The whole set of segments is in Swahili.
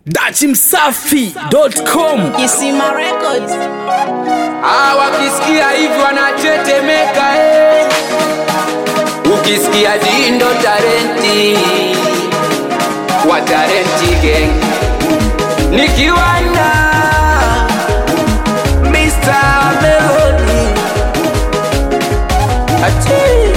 dachimsafi.com Kisima Records. Ah, wakisikia hivi wanatetemeka eh. Ukisikia Dindo Tarenti wa Tarenti Gang nikiwa na Mr. Melody Ati.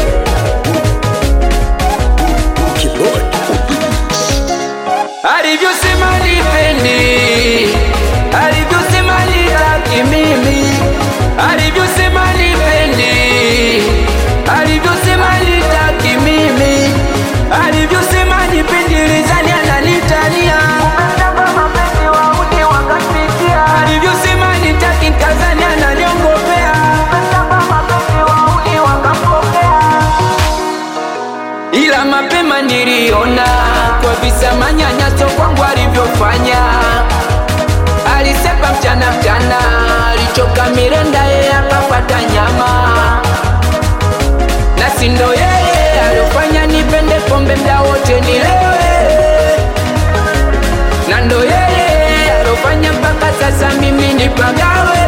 alivyosema nipendi, alivyosema nitaki mimi, alivyosema nipendi, alivyosema nitaki mimi, alivyosema nipendi, lizani ananitania alivyosema nitaki kazani ananiongopea ila mapema niliona kwa visa manyanyaso kwangu alivyofanya. Alisepa mchana mchana, alichoka mirenda, yeye akapata nyama, na si ndo yeye aliofanya nipende pombe mda wote nilewe, na ndo yeye aliofanya mpaka sasa mimi nipagawe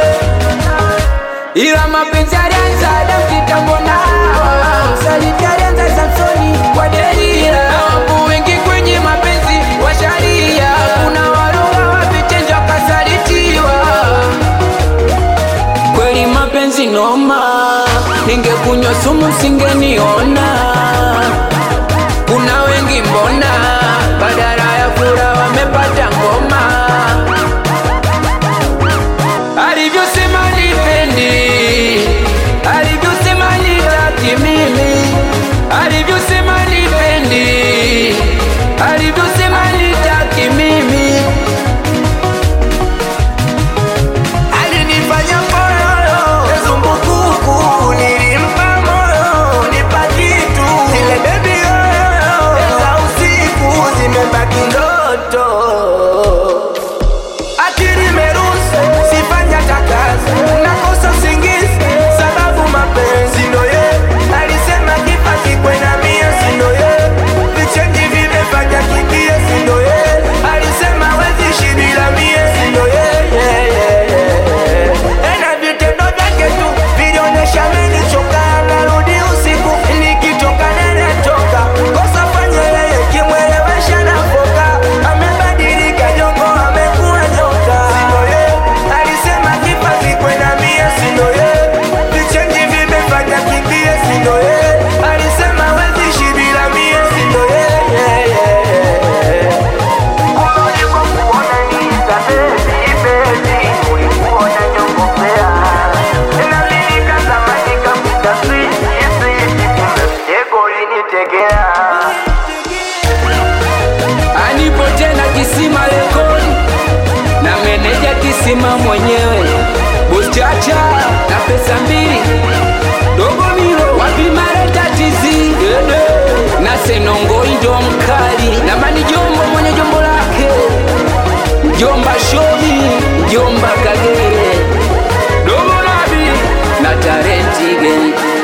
ila mapenzi alianza Adam kitambo na Hawa. usaliti alianza Samsoni kwa Delila na wapo wengi kwenye mapenzi wa sharia kuna walugha wa vitendo wakasalitiwa kweli mapenzi noma ningekunywa sumu singeniona kuna wengi mbona badala ya fura wamepata ngoma alivyosema nipendi, alivyosema nitaki mimi, alivyosema nipendi, alivyosema nitaki mimi, Alinifanya moyo zumbukuku, nilimpa moyo nipa kitu, zile baby oyo za usiku zimebaki ndoto. Akili imeruhusu sifanya takazi, nakosa usingizi sababu mapenzi ndo ye alisema kipa kikwe na mia sindo ye vichenji vimefanya kimbie sindo ye alisema wezi ishi bila mie sindo ye yeah, yeah, yeah. na vitendo vyake tu vilionyesha menichoka narudi usiku nikitoka nenetoka kosa fanya yeye kimwelewesha na foka amebadilika jongo amekuwa nyoka sindo ye alisema kipa kikwe na mia sindo ye vichenji vimefanya kimbie sindo ye alisema wezi ishi bila mie sindo ye yeah, yeah, yeah. anipo tena kisima rekodi na meneja kisima mwenyewe Buchacha na pesa mbili dogo milo wapimareta tizi Dede. na senongoi ndo mkali na mani jombo mwenye jombo lake jomba shobi jomba kagere dogo nabi na tarenti geni